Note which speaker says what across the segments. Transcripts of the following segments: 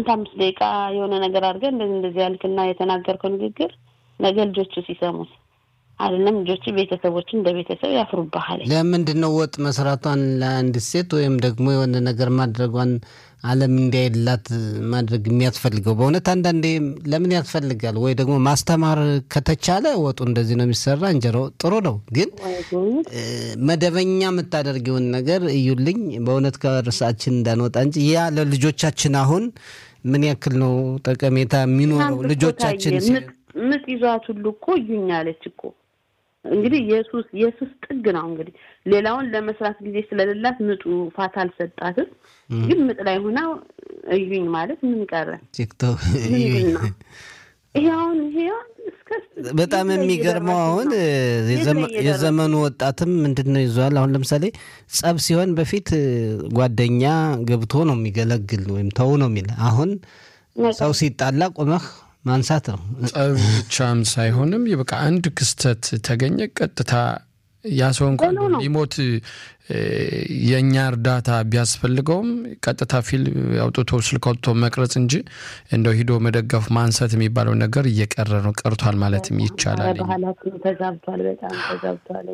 Speaker 1: ስንት አምስት ደቂቃ የሆነ ነገር አድርገን እንደዚህ እንደዚህ ያልክና የተናገርከው ንግግር ነገ ልጆቹ ሲሰሙት አይደለም ልጆቹ ቤተሰቦች እንደ ቤተሰብ ያፍሩብሃል።
Speaker 2: ለምንድን ነው ወጥ መስራቷን ለአንድ ሴት ወይም ደግሞ የሆነ ነገር ማድረጓን ዓለም እንዲያይላት ማድረግ የሚያስፈልገው? በእውነት አንዳንዴ ለምን ያስፈልጋል? ወይ ደግሞ ማስተማር ከተቻለ ወጡ እንደዚህ ነው የሚሰራ እንጀራው ጥሩ ነው፣ ግን መደበኛ የምታደርጊውን ነገር እዩልኝ። በእውነት ከርሳችን እንዳንወጣ እንጂ ያ ለልጆቻችን አሁን ምን ያክል ነው ጠቀሜታ የሚኖረው? ልጆቻችን
Speaker 1: ምጥ ይዟት ሁሉ እኮ እዩኝ አለች እኮ እንግዲህ የሱስ የሱስ ጥግ ነው። እንግዲህ ሌላውን ለመስራት ጊዜ ስለሌላት ምጡ ፋታ አልሰጣትም። ግን ምጥ ላይ ሆና እዩኝ ማለት ምን ቀረ?
Speaker 2: ቲክቶክ
Speaker 1: ይሄ አሁን ይሄ
Speaker 2: በጣም የሚገርመው አሁን የዘመኑ ወጣትም ምንድን ነው ይዟል። አሁን ለምሳሌ ጸብ ሲሆን በፊት ጓደኛ ገብቶ ነው የሚገለግል ወይም ተው ነው የሚል አሁን ሰው ሲጣላ ቆመህ ማንሳት ነው።
Speaker 3: ጸብ ብቻም ሳይሆንም በቃ አንድ ክስተት ተገኘ ቀጥታ ያ ሰው እንኳን ሊሞት የእኛ እርዳታ ቢያስፈልገውም ቀጥታ ፊልም አውጥቶ ስልክ አውጥቶ መቅረጽ እንጂ እንደው ሂዶ መደገፍ ማንሳት የሚባለው ነገር እየቀረ ነው ቀርቷል ማለትም ይቻላል።
Speaker 1: ባህላችን ተዛብቷል፣ በጣም ተዛብቷል።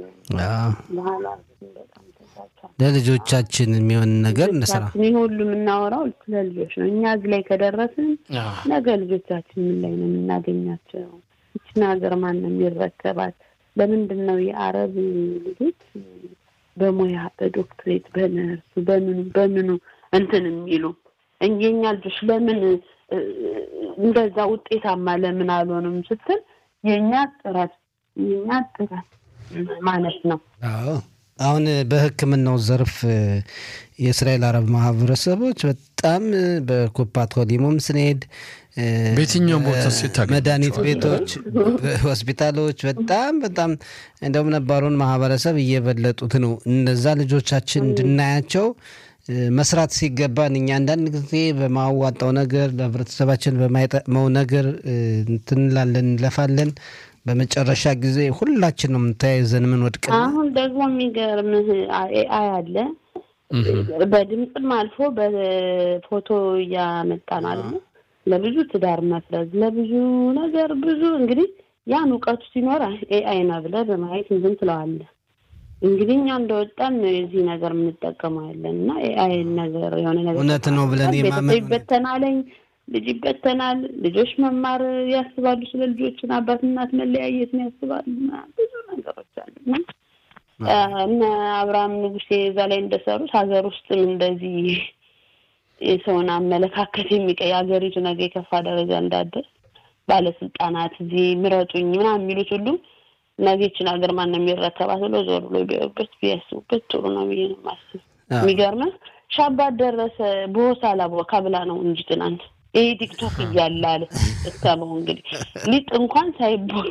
Speaker 2: ለልጆቻችን የሚሆን ነገር እንስራ።
Speaker 1: ይህ ሁሉ የምናወራው ስለ ልጆች ነው። እኛ እዚህ ላይ ከደረስን ነገ ልጆቻችን ምን ላይ ነው የምናገኛቸው? ይችን ሀገር ማን ነው የሚረከባት? ለምንድን ነው የአረብ ልጆች በሙያ በዶክትሬት በነርሱ በምኑ በምኑ እንትን የሚሉ የኛ ልጆች ለምን እንደዛ ውጤታማ ለምን አልሆንም ስትል የእኛ ጥረት የእኛ ጥረት ማለት ነው።
Speaker 2: አሁን በሕክምናው ዘርፍ የእስራኤል አረብ ማህበረሰቦች በጣም በኩፓት ኮሊሞም ስንሄድ
Speaker 3: በየትኛውም ቦታ
Speaker 2: መድኃኒት ቤቶች፣ ሆስፒታሎች በጣም በጣም እንደውም ነባሩን ማህበረሰብ እየበለጡት ነው። እነዛ ልጆቻችን እንድናያቸው መስራት ሲገባን እኛ አንዳንድ ጊዜ በማዋጣው ነገር ለህብረተሰባችን በማይጠቅመው ነገር እንትንላለን እንለፋለን። በመጨረሻ ጊዜ ሁላችንም ተያይዘን ምን ወድቅ።
Speaker 1: አሁን ደግሞ የሚገርምህ ኤአይ አለ በድምፅም አልፎ በፎቶ እያመጣ ነው አለ ለብዙ ትዳር መፍረዝ ለብዙ ነገር ብዙ እንግዲህ ያን እውቀቱ ሲኖር ኤአይ ነው ብለህ በማየት ዝም ትለዋለህ። እንግዲህ እኛ እንደወጣን የዚህ ነገር የምንጠቀመው ያለን እና ኤአይ ነገር የሆነ ነገር
Speaker 2: እውነት ነው ብለን
Speaker 1: ቤተሰብ ይበተናለኝ ልጅ ይበተናል። ልጆች መማር ያስባሉ። ስለ ልጆችን አባት እናት መለያየትን ያስባሉ። ብዙ ነገሮች አሉ እነ አብርሃም ንጉሴ እዛ ላይ እንደሰሩት ሀገር ውስጥም እንደዚህ የሰውን አመለካከት የሚቀይ ሀገሪቱ ነገ የከፋ ደረጃ እንዳደርስ ባለስልጣናት እዚህ ምረጡኝ ምናምን የሚሉት ሁሉ ነገ ይችን ሀገር ማን ነው የሚረከባት ብሎ ዞር ብሎ ቢያዩበት ቢያስቡበት ጥሩ ነው ብዬ ነው የማስብ። የሚገርምህ ሻባት ደረሰ በሆሳላ ካብላ ነው እንጂ ትናንት ይሄ ቲክቶክ እያለ አለ እስከመው እንግዲህ ሊጥ እንኳን ሳይቦካ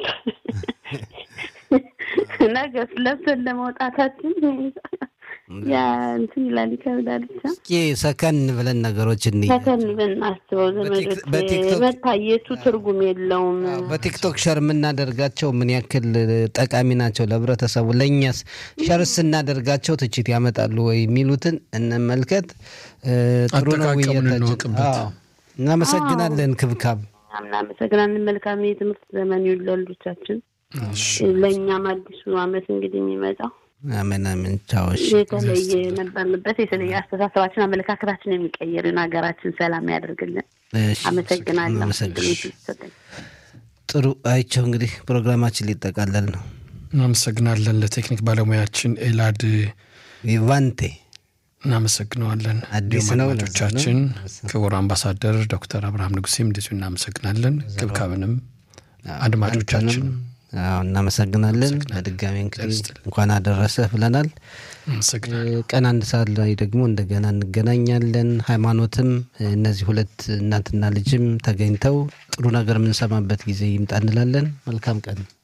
Speaker 1: ነገ ለብሰን ለመውጣታችን ያ እንትን ይላል ይከብዳል። ብቻ
Speaker 2: እስኪ ሰከን ብለን ነገሮች እንይ።
Speaker 1: ሰከን ብለን አስበው ዘመዶች መታየቱ ትርጉም የለውም።
Speaker 2: በቲክቶክ ሸር የምናደርጋቸው ምን ያክል ጠቃሚ ናቸው ለህብረተሰቡ? ለእኛስ ሸር ስናደርጋቸው ትችት ያመጣሉ ወይ የሚሉትን እንመልከት። ጥሩ ነው ውይይታችን። እናመሰግናለን ክብካብ።
Speaker 1: እናመሰግናለን። መልካም የትምህርት ዘመን ይሁን ለልጆቻችን። ለእኛም አዲሱ አመት እንግዲህ የሚመጣው
Speaker 2: አሜን አሜን። ቻዎች
Speaker 1: የተለየ የነበርንበት የተለየ አስተሳሰባችን፣ አመለካከታችን የሚቀይርን ሀገራችን ሰላም ያደርግልን። አመሰግናለሁ።
Speaker 2: ጥሩ አይቸው። እንግዲህ ፕሮግራማችን ሊጠቃለል ነው።
Speaker 3: እናመሰግናለን ለቴክኒክ ባለሙያችን ኤላድ
Speaker 2: ቪቫንቴ
Speaker 3: እናመሰግነዋለን።
Speaker 2: አዲስ
Speaker 3: እንዲሁም
Speaker 2: ነው
Speaker 3: አድማጮቻችን ክቡር አምባሳደር ዶክተር አብርሃም ንጉሴም እንደዚሁ እናመሰግናለን። ክብካብንም አድማጮቻችን
Speaker 2: እናመሰግናለን። በድጋሚ እንግዲህ እንኳን አደረሰህ ብለናል። ቀን አንድ ሰዓት ላይ ደግሞ እንደገና እንገናኛለን። ሃይማኖትም እነዚህ ሁለት እናትና ልጅም ተገኝተው ጥሩ ነገር የምንሰማበት ጊዜ ይምጣ እንላለን። መልካም ቀን